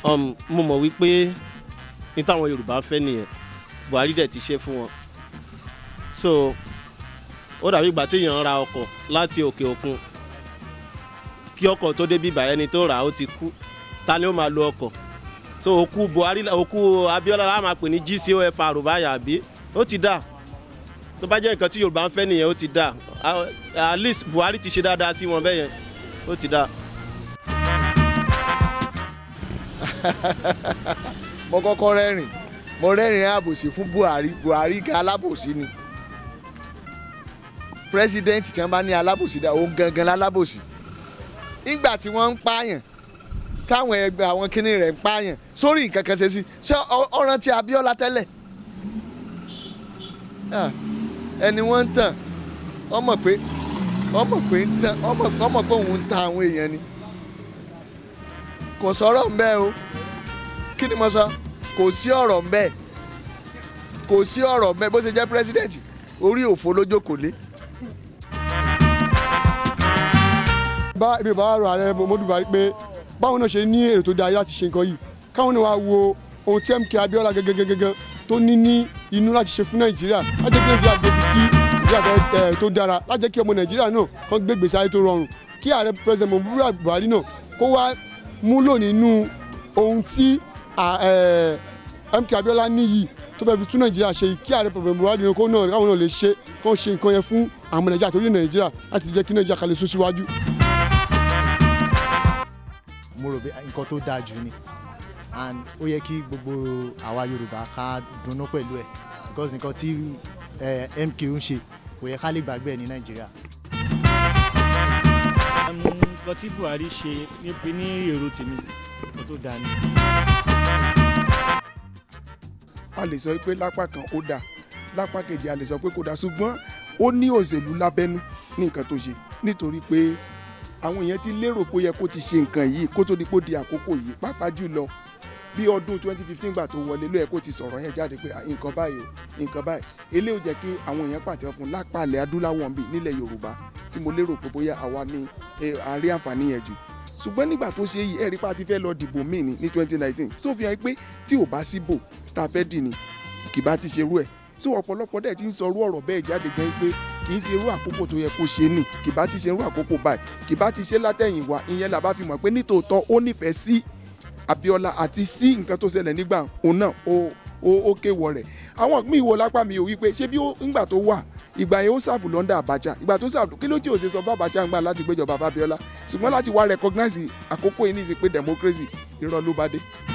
um, mo mọ̀ wípé ní táwọn Yorùbá fẹ́ nìyẹn Buhari dẹ̀ ti ṣe fún wọn so ó dàbí ìgbà tí èèyàn ra ọkọ̀ láti òkè òkun kí ọkọ̀ tó dé bíbà ẹni tó rà á ó ti kú ta ni ó máa lo ọkọ̀ so òkú Buhari òkú Abiola la máa pè ní GCOFR báyà àbí ó ti dà tó bá jẹ́ nǹkan tí Yorùbá ń fẹ́ nìyẹn ó ti dà at least Buhari ti ṣe dáadáa sí wọn bẹ́yẹn ó ti dà. mo kọ́kọ́ rẹ́rìn mo rẹ́rìn àbòsí fún Buhari Buhari ká alábòsí ni pírẹsidẹ́ǹtì tí wọ́n bá ní alábòsí dá òun gangan lálábòsí nígbà tí wọ́n ń pààyàn táwọn ẹgbẹ́ àwọn kinní rẹ̀ ń pààyàn sórí nǹkan kan ṣe sí ṣé ọ̀ràn ti Abíọ́lá tẹ́lẹ̀ ẹni wọ́n ń tàn ọmọ pé ọmọ pé ń tàn ọmọ pé òun ń ta àwọn èèyàn ni kò sọ̀rọ̀ mbẹ́ o kí ni mo sọ kò sí ọ̀rọ̀ mbẹ́ kò sí ọ̀rọ̀ mbẹ́ bó ṣe jẹ́ pírẹsidẹ́ǹtì orí òfo lójókòó lé. bá èmi bá rọ ààrẹ Muhammadu Buhari pé báwọn náà ṣe ní èrò tó dáa láti ṣe nǹkan yìí káwọn náà wá wo ohun tí MK Abiola gẹ́gẹ́gẹ́gẹ́ tó ní ní inú láti ṣe fún Nàìjíríà láti jẹ́ kí Nàìjíríà gbé sí Nàìjíríà tó dára láti jẹ́ kí ọmọ Nàìjíríà náà kàn gbé gbèsè ayé tó rọrùn kí ààrẹ president Muhammadu Buhari náà kó wá múlò nínú ohun tí MK Abiola ní yìí tó fẹ́ fi tún Nàìjíríà ṣe kí ààrẹ president Buhari náà kó náà káwọn náà lè ṣe kó ṣe nǹkan yẹn fún àwọn Nàìjíríà torí Nàìjíríà láti jẹ́ kí Nàìjíríà kalẹ̀ sún síwájú mo rò pé nǹkan tó dáa jù ni and ó yẹ kí gbogbo àwa Yorùbá ká dunnú pẹ̀lú ẹ̀ because nǹkan tí MK ń ṣe kò yẹ ká lè gbàgbé ẹ̀ ní Nàìjíríà. nǹkan tí Buhari ṣe níbi ní èrò tèmi nǹkan tó dáa ni. a lè sọ pé lápá kan ó dáa lápá kejì a lè sọ pé kò dáa ṣùgbọ́n ó ní òṣèlú lábẹ́nú ní nǹkan tó ṣe nítorí pé àwọn èèyàn ti lérò pé ó yẹ kó ti ṣe nǹkan yìí kó tó di kó di àkókò yìí pàápàá jùlọ bí ọdún 2015 gbà tó wọlé ló yẹ kó ti sọ̀rọ̀ yẹn jáde pé nǹkan báyìí o nǹkan báyìí eléyìí ò jẹ́ kí àwọn èèyàn pàtẹ́wọ́ fún lápàlẹ̀ adúláwọ̀ bíi nílẹ̀ Yorùbá tí mo lérò pé bóyá àwa ní àárí àǹfààní yẹn jù ṣùgbọ́n nígbà tó ṣe yìí ẹ̀rí pa ti fẹ́ lọ dìbò míì ní ní 2019 sófin hàn pé tí ò bá síbò tá a fẹ́ dì ní kì bá ti ṣerú ẹ̀ sí ọ̀pọ̀lọpọ̀ dẹ̀ ti ń sọrú ọ̀rọ̀ bẹ́ẹ̀ jáde gan pé kì í ṣe irú àkókò tó yẹ kó ṣe nì kì bá ti ṣe irú àkókò báyìí kì bá ti ṣe látẹ̀yìnwá ìyẹn làbá fi mọ̀ pé nítòótọ́ ó nífẹ̀ẹ́ sí Abíọ́lá àti sí nǹkan tó ṣẹlẹ̀ nígbà òun náà ó ó ó kéwọ rẹ̀ àwọn míì wo lápá mi ò wí pé ṣé bí ńgbà tó wà ìgbà yẹn ó ṣàfù lọ́ndà Abacha ìgbà tó ṣàfù kí ló tí ò ṣe sọ fún Abacha ń gbà láti gbéjọba Abíọ́lá ṣùgbọ́n láti wá recognize àkókò yìí ní ìsìn pé democracy irọ́ ló bá dé